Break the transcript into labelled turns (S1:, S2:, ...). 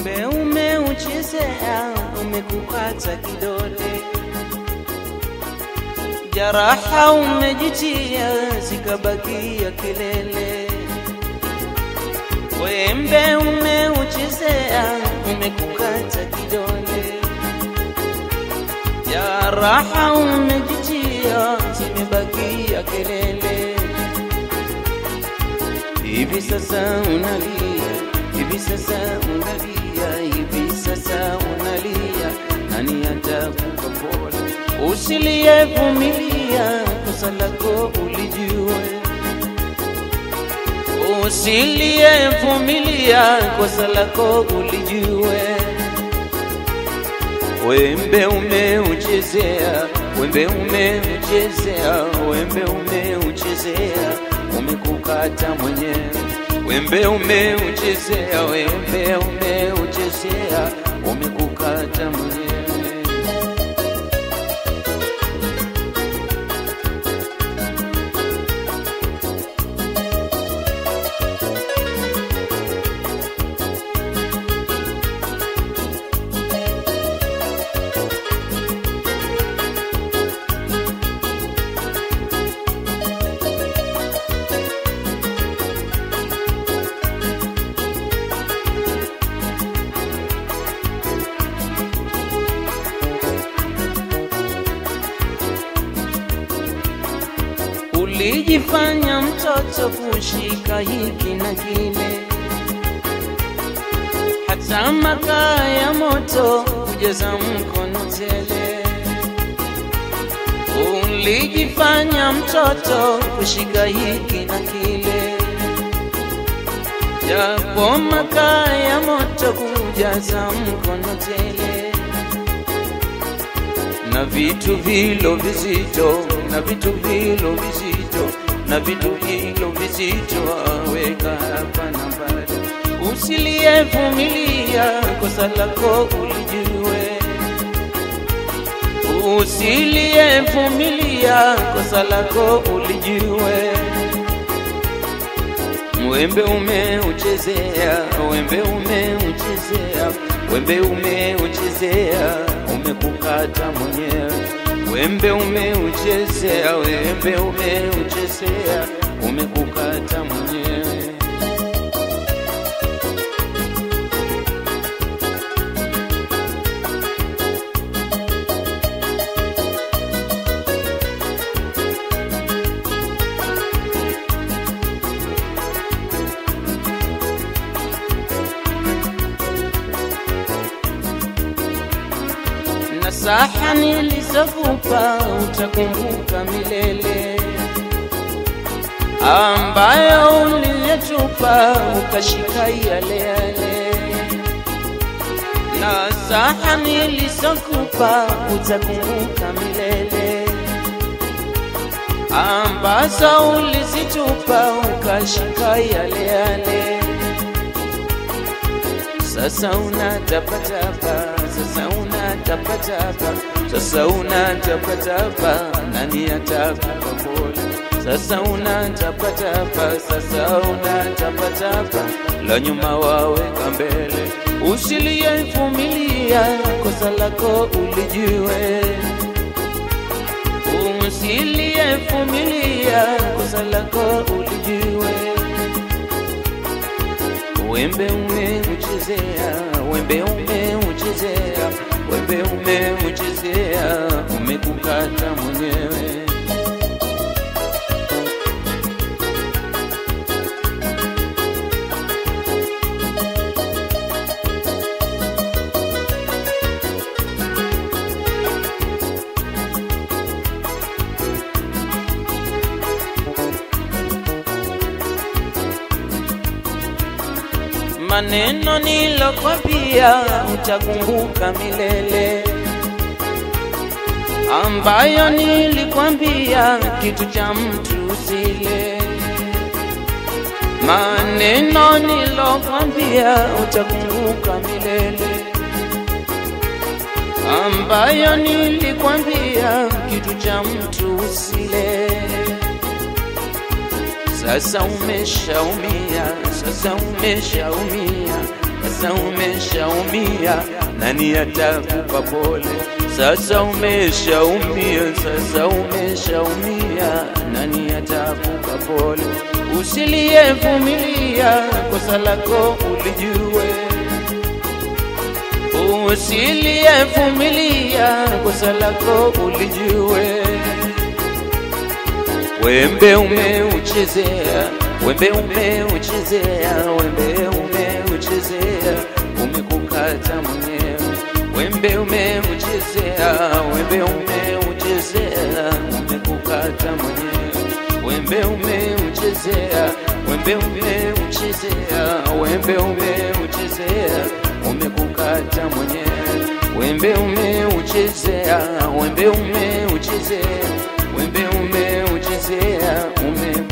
S1: Wembe umeuchezea, umekukata kidole, jaraha umejitia, zikabakia kelele. Wembe umeuchezea, umekukata kidole, jaraha umejitia, zimebakia kelele. Hivi sasa unalia, hivi sasa unalia, hivi sasa unalia, nani atakupa pole? Usiliyevumilia kosa lako ulijue, usiliyevumilia kosa lako ulijue. Wembe umeuchezea, wembe umeuchezea, wembe umeuchezea, umekukata mwenyewe. Wembe umeuchezea, wembe umeuchezea, umekukata mwenyewe. Ulijifanya mtoto kushika hiki na kile, hata makaa ya moto kujaza mkono tele. Ulijifanya mtoto kushika hiki na kile, japo makaa ya moto kujaza mkono tele na vitu vilo vizito na vitu vilo vizito na vitu vilo vizito aweka hapa na pale. Usiliyevumilia kosa lako ulijue, usiliyevumilia kosa lako ulijue. Wembe umeuchezea, wembe umeuchezea, wembe umeuchezea, umekukata mwenyewe. Wembe umeuchezea, wembe umeuchezea, umekukata mwenyewe. Nasaha nilizokupa utakumbuka milele, ambayo uliyetupa ukashika yale yale. Nasaha nilizokupa utakumbuka milele, ambazo ulizitupa ukashika yale yale. Sasa unatapatapa, sasa unatapatapa, sasa unatapatapa, nani atakupa pole? Sasa unatapatapa, sasa unatapatapa, la nyuma waweka mbele. Usiliyevumilia kosa lako ulijue, usiliyevumilia kosa lako ulijue. Wembe umeuchezea, wembe umeuchezea, wembe umeuchezea, umekukata mwenyewe. maneno nilokwambia utakumbuka milele, ambayo nilikwambia kitu cha mtu usile. Maneno nilokwambia utakumbuka milele, ambayo nilikwambia kitu cha mtu usile. Sasa umeshaumia, sasa umeshaumia, sasa umeshaumia, nani atakupa pole? Sasa umeshaumia, sasa umeshaumia, nani atakupa pole? Usiliyevumilia kosa lako ulijue, usiliyevumilia kosa lako ulijue. Wembe umeuchezea, wembe umeuchezea, wembe umeuchezea, umekukata mwenyewe. Wembe umeuchezea, wembe umeuchezea, umekukata mwenyewe. Wembe umeuchezea, wembe umeuchezea, wembe umeuchezea, umekukata mwenyewe. Wembe umeuchezea, wembe umeuchezea, wembe umeuchezea, ume